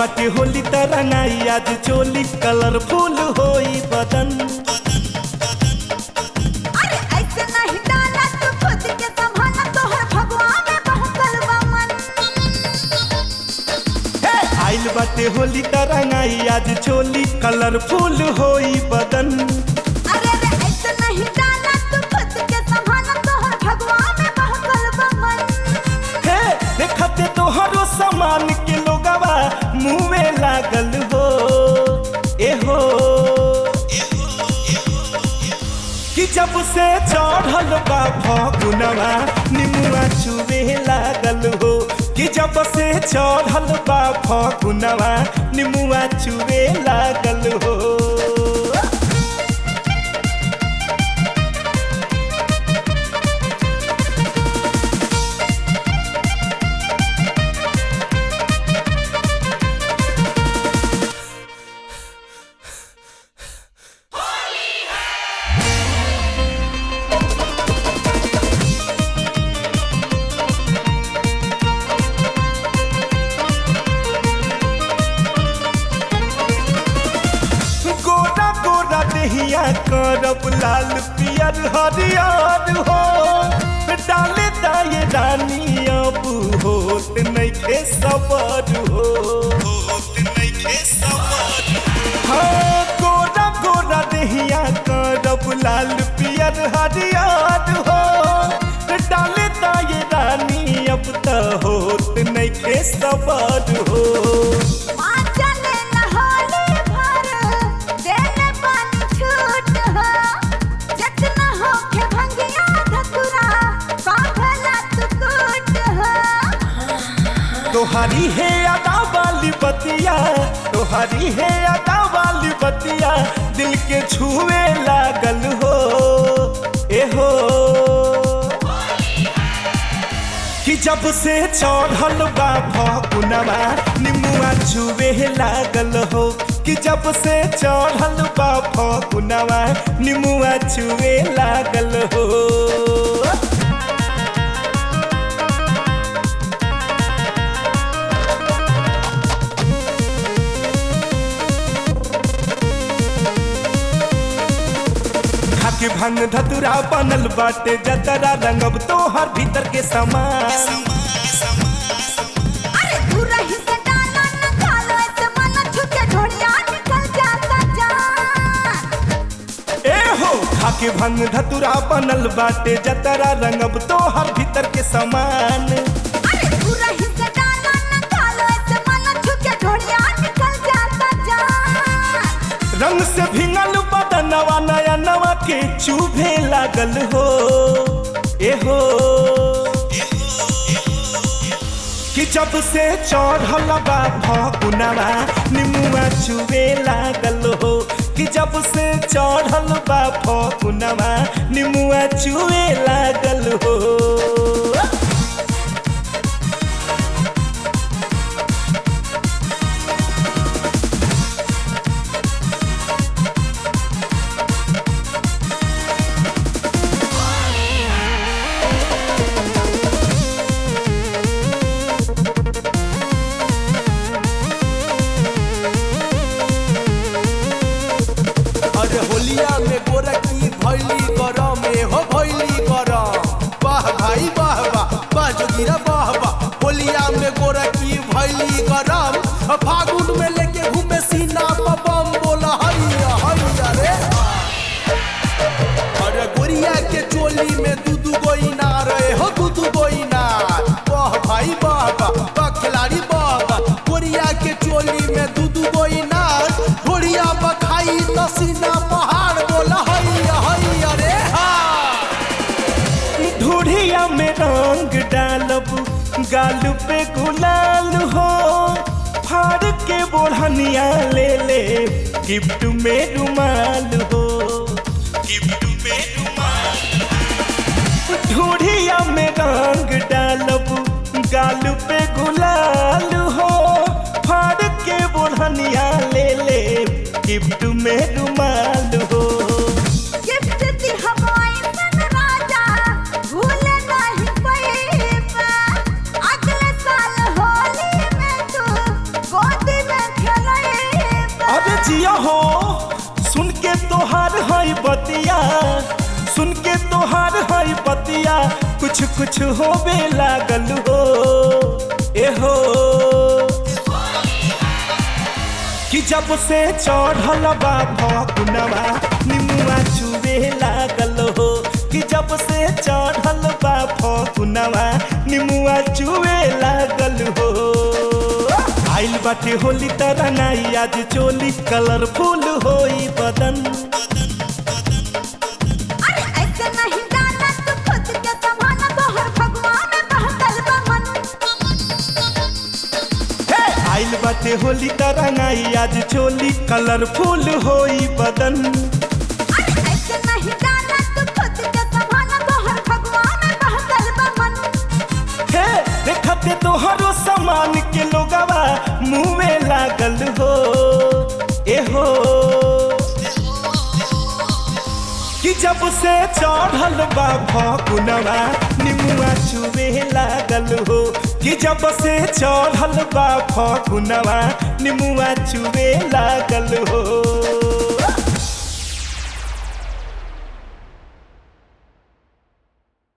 बाटे होली तरंगाई आज चोली कलरफुल होई बदन अरे ऐसे नहीं डाला तू खुद के संभाला तोहर भगवा में बहकल बा मन हे आइल बाटे होली तरंगाई आज चोली कलरफुल होई बदन अरे रे ऐसे नहीं डाला तू खुद के संभाला तोहर भगवा में बहकल बा मन हे देखते तोहरो सामान के लोगवा मुँहे लागल हो ए हो कि जब से चढ़ल बा फगुनवा निमुआ चुवे लागल हो कि जब से चढ़ल बा फगुनवा निमुआ चुवे लागल हो गोरा गोरा देहिया करब लाल पियर हरियर हो डाले दाए रानी अब होत नइखे सबर हो होत नइखे सबर हाँ गोरा गोरा देहिया करब लाल पियर हरियर हो डाले दाए रानी अब त होत नइखे सबर हो मां चले न होली भर देले पानी छूट हो जितना होके भंगिया धतुरा पागला तू कूट हो तोहारी है अदा वाली बतिया तोहारी है अदा वाली बतिया दिल के छुए लागल हो ए हो कि जब से चढ़ल बा फगुनवा निमुआ छुए लागल हो कि जब से चढ़ल बा फगुनवा निमुआ छुए लागल हो खाके भंग धतुरा बनल बाटे जतरा रंगब तोहर भीतर के समान अरे तू रही से डाला न खालो ऐसे मन छुके ढोड़िया निकल जाता जान ए हो खाके भंग धतुरा बनल बाटे जतरा रंगब तोहर भीतर के समान अरे तू रही से डाला न खालो ऐसे मन छुके ढोड़िया निकल जाता जान रंग से भिंगल बदनवा नया नवा के चूभे लागल हो ए हो कि जब से चढ़ल बा फगुनवा निमुआ चुवे लागल हो कि जब से चढ़ल बा फगुनवा निमुआ चुवे लागल हो अरे होलिया में गोरखी भैली गरम में हो भैली गरम वाह भाई वाह वाह वाह जोगिरा वाह वाह होलिया में गोरखी भैली गरम फागुन में लेके घूमे सीना पर बम बोला हैया हैया रे अरे गोरिया के चोली में दू दू गो इनार रे हो दू दू गो इनार वाह भाई वाह वाह वाह खिलाड़ी वाह वाह गोरिया के चोली में दू दू गो इनार घोड़िया बखाई तो सीना पहाड़ बोला हैया हैया रे हा ढूढ़िया में रंग डालब गाल पे गुलाल हो फाड़ के बोढ़निया ले ले गिफ्ट में रुमाल हो गिफ्ट में रुमाल ढूढ़िया में रंग डालब गाल पे गुलाल हो फाड़ के बोढ़निया ले ले गिफ्ट में रुमाल हो गिफ्ट दी हवाई सन राजा भूल नहीं पैबा अगले साल होली में तू गोदी में बतिया सुन के तोहार हई बतिया कुछ कुछ होवे लागल हो ए हो कि जब से चढ़ल बा भकुनवा निमुआ चुवे लागल हो कि जब से चढ़ल बा भकुनवा निमुआ चुवे लागल हो आइल बाटे होली तरह नाई आज चोली कलरफुल होई बदन अरे ऐसे नहीं डाला तू खुद के संभाला तोहर भगवा में बहकल बा मन हे आइल बाटे होली तरह नाई आज चोली कलरफुल होई बदन अरे ऐसे नहीं डाला तू खुद के संभाला तोहर भगवा में बहकल बा मन हे देखते तोहरो सामान के लोगवा मुँह में लागल हो ए हो कि जब से चढ़ल बा भकुनवा निमुआ चुवे लागल हो कि जब से चढ़ल बा भकुनवा निमुआ चुवे लागल हो